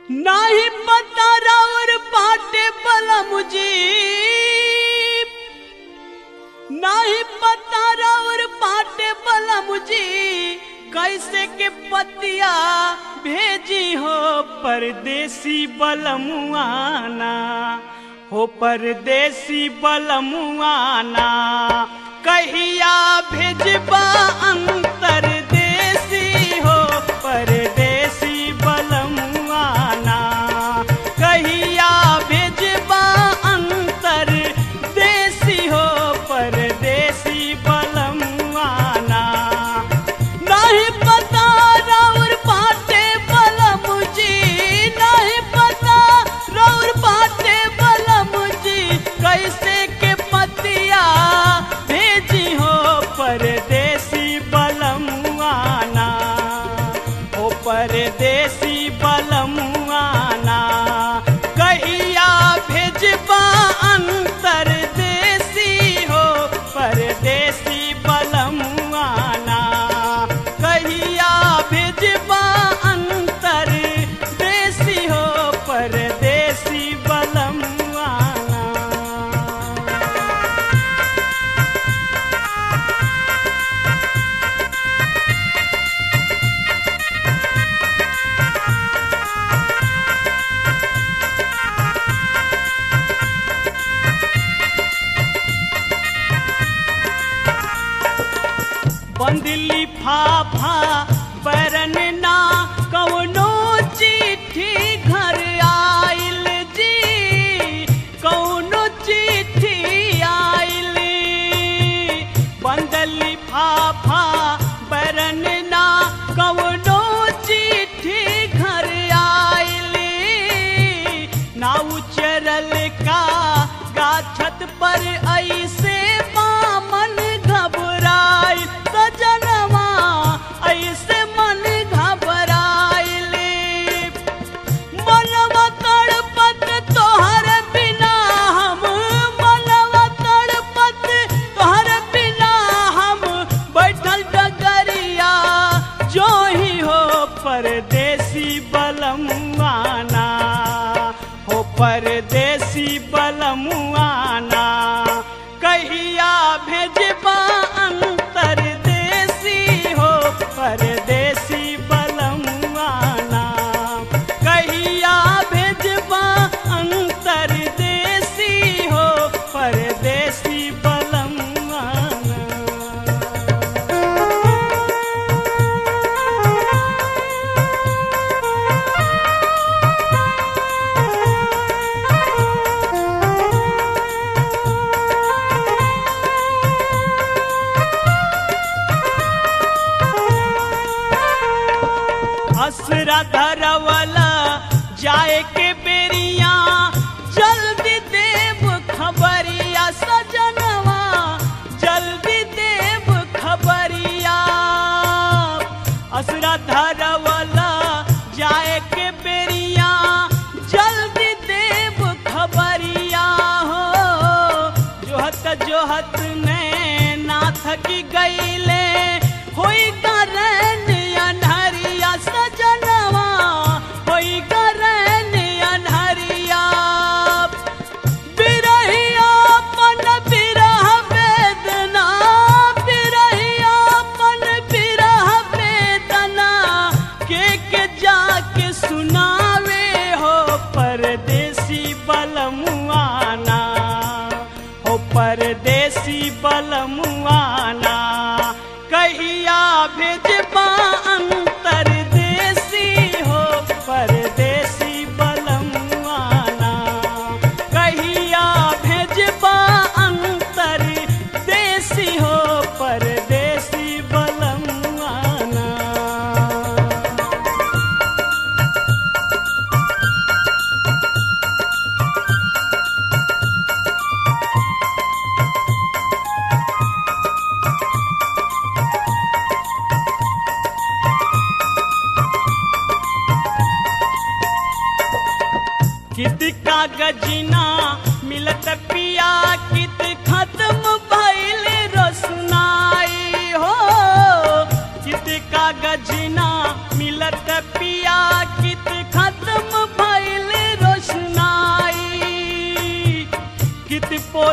नाही पता रावर पाटे बलमुजी नाही पता रावर पाटे बलमुजी कैसे के पतिया भेजी हो परदेसी बलमुआना हो परदेसी बलमुआना कहिया भेजबा अंतर देसी हो परदेसी बलमुआना कहिया भेजबा अंतर देसी हो परदेसी बलमुआना नहीं पता राउर बाटे बलमुजी नहीं पता राउर बाटे बलमुजी कैसे के पतिया भेजी हो परदेसी बलमुआना हो परदेसी बलमुआना कहिया भेजबा अंतर देसी हो परदेसी बलमुआना कहिया भेजबा अंतर देसी हो परदेसी बलमुआना बंदली फाफा बरन ना कौनो चिट्ठी घर आइल जी कौनो चिट्ठी आइल बंदली फाफा बरन ना कौनो चिट्ठी घर आइल नाउ चरल का गाछत पर ऐसे बामन घबराई सजनवा ऐसे मन घबराइल मनवा तड़पत तोहर बिना हम मनवा तड़पत तोहर बिना हम बैठल डगरिया जो ही हो परदेसी बलमुआना हो परदेसी बलमुआना कहिया भेजबा अंतर देसी हो परदेसी बलमुआना कहिया भेजबा अंतर देसी हो परदेसी बलमुआना असरा धरवला जाए के बेरिया जल्दी देव खबरिया सजनवा जल्दी देव खबरिया असरा धरवला जाए के बेरिया जल्दी देव खबरिया हो जोहत जोहत में ना थकी गईले होई करन अनहरिया सजनवा होई करन अनहरिया बिरहिया पन बिरह वेदना बिरहिया पन बिरह वेदना के के जाके सुनावे हो परदेसी बलमुआना हो परदेसी बलमुआना कहिया भेजबा अंतर देसी हो परदेसी बलमुआना कहिया भेजबा अंतर देसी हो परदेसी बलमुआना कित कागजना मिलत पिया कित खत्म भइल रोसनाई हो कित कागजना मिलत पिया कित खत्म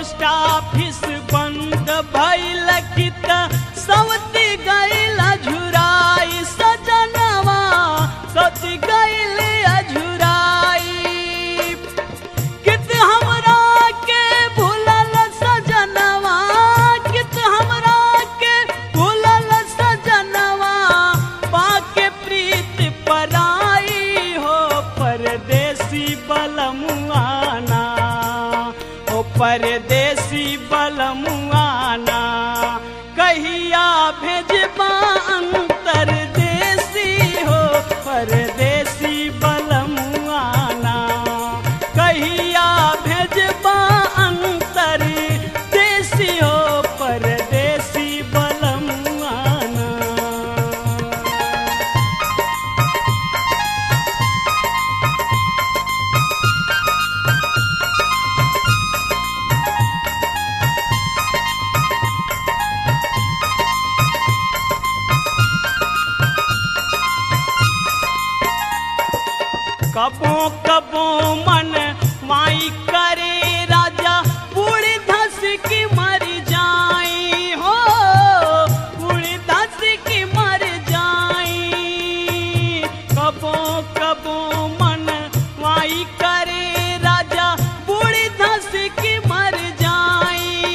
पोस्ट ऑफिस बंद भइल कित सवती गइल झुराई सजनवा सती गइल अझुराई कित हमरा के भूलल सजनवा कित हमरा के भूलल सजनवा पाके प्रीत पराई हो परदेसी बलमुआना हो परदेसी बलमुआना कहिया भेजबा अंतर देसी हो परदेसी बलमुआना कहिया भेजबा अंतर देसी हो परदेसी बलमुआना कबो कबो मन माई करे राजा पूरी धस की मर जाई हो पूरी धस की मर जाई कबो कबो मन माई करे राजा पूरी धस की मर जाई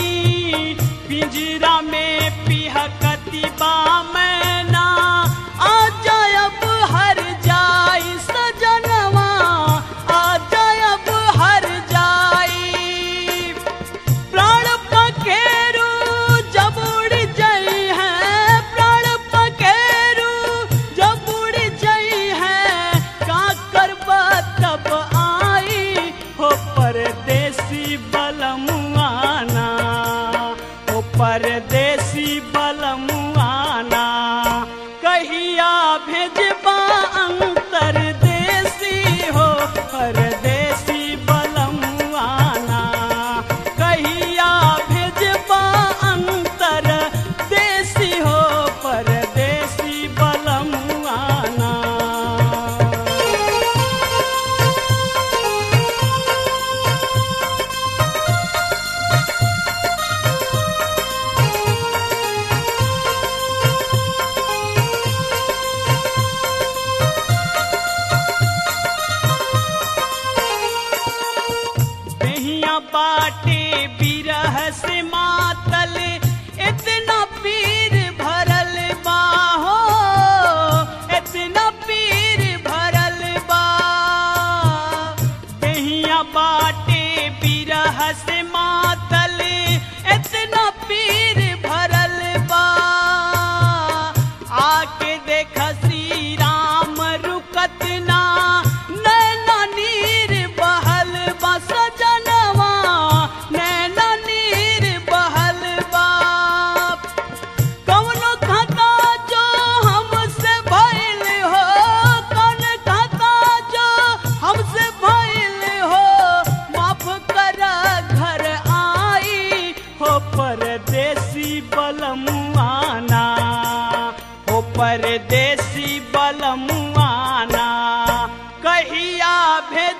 पिंजरा में पिहकती बा मैना आ जायब हर जाई सजनवा आ जायब हर जाई प्राण पखेरु जब उड़ जाई है प्राण पखेरु जब उड़ जाई है का करबा तब आई हो परदेसी बलमुआना हो परदेसी बलमुआना कहिया भेजबा अंतर देसी हो परदेसी बलमुआना कहिया भेजबा अंतर देसी हो परदेसी बलमुआना दहिया बाटे बिरह से मातल इतना पीर भरल बा हो इतना पीर भरल बा दहिया बाटे बिरह से मातल इतना पीर भरल बा आके देख श्री राम रुकत ना नैना नीर बहल बा सजनवा नैना नीर बहल बा कौनो खाता जो हमसे भइल हो कौन खाता जो हमसे भइल हो माफ कर घर आई हो परदेसी बलमुआना हो परदेसी बलमुआना कहिया भेज